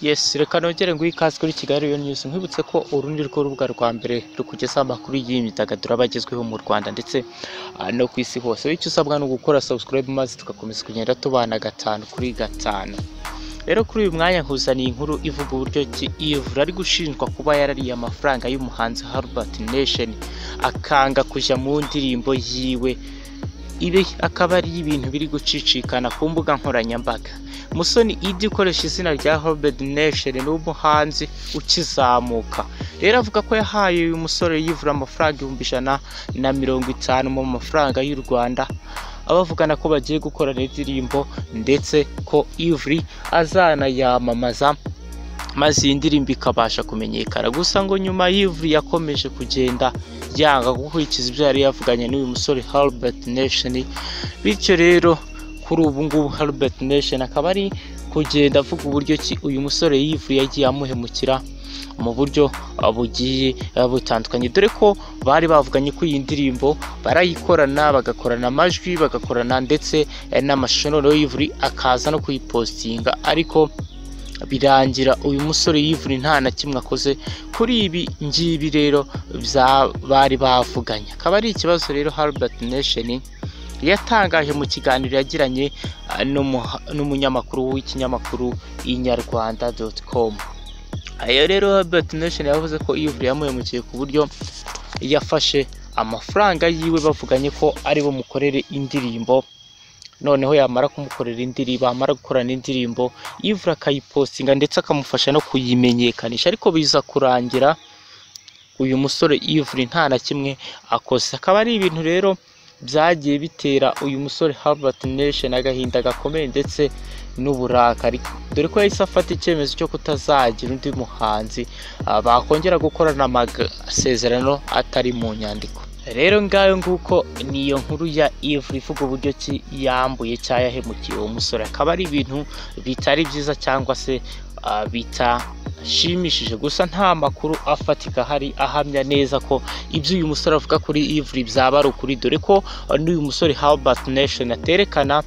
Yes reka nongere nguhe ikaze kuri Kigali Royal News nkwibutse ko uru ni rwo rubuga rwa mbere rukugezaho amakuru y'imyidagaduro aba agezweho mu Rwanda ndetse ah, no ku isi hose icyo usabwa ni ugukora subscribe maze tugakomeza kugenda tubana gatanu kuri gatanu rero kuri uyu mwanya nkuzaniye inkuru ivuga uburyo ki Yves ari gushinjwa kuba yarariye amafaranga y'umuhanzi Hubert Nation akanga kujya mu ndirimbo yiwe ibi akaba ari ibintu biri gucicikana ku mbuga nkoranyambaga musoni idi ukoresha izina rya Hubert Nation ni umuhanzi ukizamuka rero avuga ko yahaye uyu musore yivura amafaranga ibihumbi ijana na mirongo itanu mu mafaranga y'u Rwanda abavugana ko bagiye gukorana indirimbo ndetse ko Ivry azanayamamaza maze iyi ndirimbo ikabasha kumenyekana gusa ngo nyuma Ivry yakomeje kugenda yanga gukurikiza ibyo yari yavuganye n'uyu musore Hubert Nation bityo rero kuri ubu ngubu Hubert Nation akaba ari kugenda avuga uburyo ki uyu musore Ivry yagiye amuhemukira mu buryo ah, bugiye ah, butandukanye dore ko bari bavuganye ko iyi ndirimbo barayikorana bagakorana amajwi bagakorana ndetse eh, n'amashusho noneho Ivry akaza no kuyipostinga ariko birangira uyu musore yivuna nta na kimwe akoze kuri ibi ngibi rero bya- bari bavuganye akaba ari ikibazo rero Hubert Nation yatangaje mu kiganiro yagiranye ah, n'umuha- n'umunyamakuru w'ikinyamakuru inyarwanda.com ayo rero Hubert Nation yavuze ko Yves yamuhemukiye ku buryo yafashe amafaranga yiwe bavuganye ko ari bumukorere indirimbo noneho yamara kumukorera indirimbo amara gukorana indirimbo Yves akayipostinga ndetse akamufasha no kuyimenyekanisha ariko biza kurangira uyu musore Yves nta na kimwe akoze akaba ari ibintu rero byagiye bitera uyu musore Hubert Nation agahinda gakomeye ndetse n'uburakari dore ko yahise afata icyemezo cyo kutazagira undi muhanzi ah, bakongera gukorana amasezerano atari mu nyandiko rero ngayo nguko niyo nkuru ya Ivry ivuga uburyo ki yambuye cyangwa yahemukiye uwo musore akaba ari ibintu bitari byiza cyangwa se ah, bitashimishije gusa nta makuru afatika ahari ahamya neza ko ibyo uyu musore avuga kuri Ivry byaba ari ukuri dore ko ah, n'uyu musore Hubert Nation aterekana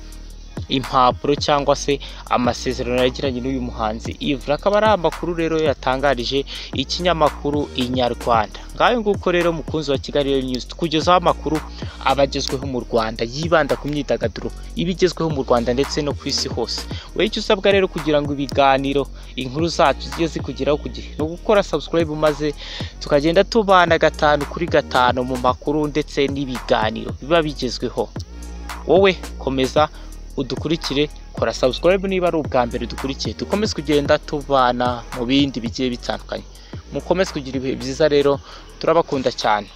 impapuro cyangwa se amasezerano yagiranye n'uyu muhanzi Yves akaba ari amakuru rero yatangarije ikinyamakuru Inyarwanda ngayo nguko rero mukunzi wa Kigali Real News tukugezaho amakuru abagezweho mu Rwanda yibanda ku myidagaduro ibigezweho mu Rwanda ndetse no ku isi hose wowe icyo usabwa rero kugira ngo ibiganiro inkuru zacu zijye zikugeraho ku gihe ni ugukora subscribe maze tukagenda tubana gatanu kuri gatanu mu makuru ndetse n'ibiganiro biba bigezweho wowe komeza udukurikire kora subscribe niba ari ubwa mbere dukurikiye dukomeze kugenda tubana mu bindi bigiye bitandukanye mukomeze kugira ibihe byiza rero turabakunda cyane